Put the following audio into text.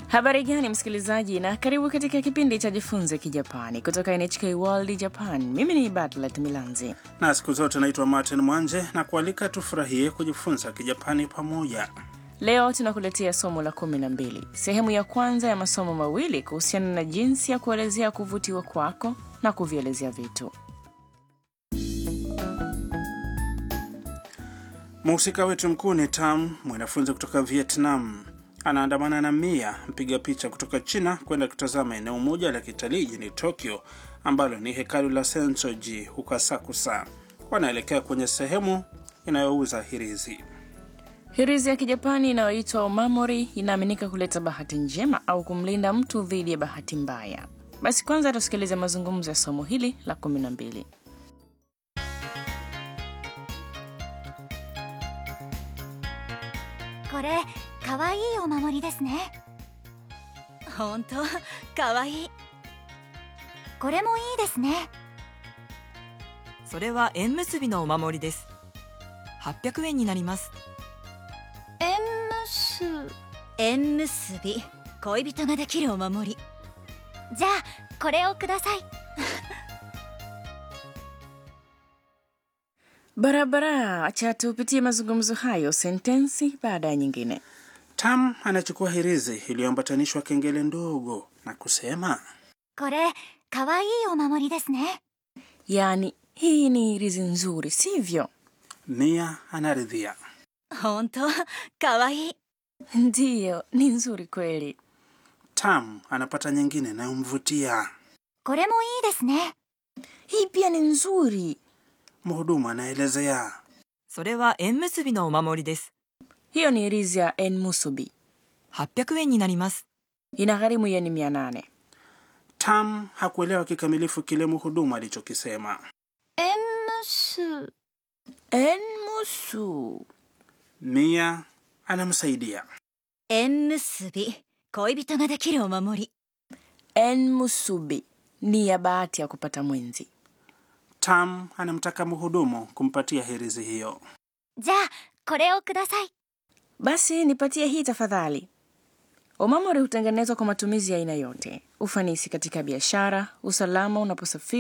Habari gani msikilizaji, na karibu katika kipindi cha Jifunze Kijapani kutoka NHK World Japan. Mimi ni Batlet Milanzi. na siku zote naitwa Martin Mwanje na kualika tufurahie kujifunza Kijapani pamoja. Leo tunakuletea somo la kumi na mbili, sehemu ya kwanza ya masomo mawili kuhusiana na jinsi ya kuelezea kuvutiwa kwako na kuvielezea vitu. Mhusika wetu mkuu ni Tam, mwanafunzi kutoka Vietnam. Anaandamana na Mia, mpiga picha kutoka China, kwenda kutazama eneo moja la kitalii jijini Tokyo ambalo ni hekalu la Sensoji huko Asakusa. Wanaelekea kwenye sehemu inayouza hirizi. Hirizi ya Kijapani inayoitwa omamori inaaminika kuleta bahati njema au kumlinda mtu dhidi ya bahati mbaya. Basi kwanza tusikilize mazungumzo ya somo hili la kumi na mbili. これかわいいお守りですね本当かわいいこれもいいですねそれは縁結びのお守りです800円になります縁結縁結び恋人ができるお守りじゃあこれをください Barabara, acha tupitie mazungumzo hayo sentensi baada ya nyingine. Tam anachukua hirizi iliyoambatanishwa kengele ndogo na kusema これかわいいお守りですね Yaani, hii ni hirizi nzuri, sivyo? Mia anaridhia. 本当かわいい Ndiyo, ni nzuri kweli. Tam anapata nyingine inayomvutia. これもいいですね Hii pia ni nzuri. Mhudumu anaelezea. それは縁結びのお守りです Hiyo ni hirizi ya enmusubi, 800円になります ina gharimu yeni mia nane. Tam hakuelewa kikamilifu kile mhudumu alichokisema. 縁結 Enmusu. Mia anamsaidia. 縁結び恋人ができるお守り Enmusubi ni ya bahati ya kupata mwenzi. Tam anamtaka mhudumu kumpatia hirizi hiyo. じゃあこれをください Basi nipatie hii tafadhali. Omamori hutengenezwa kwa matumizi ya aina yote: ufanisi katika biashara, usalama unaposafiri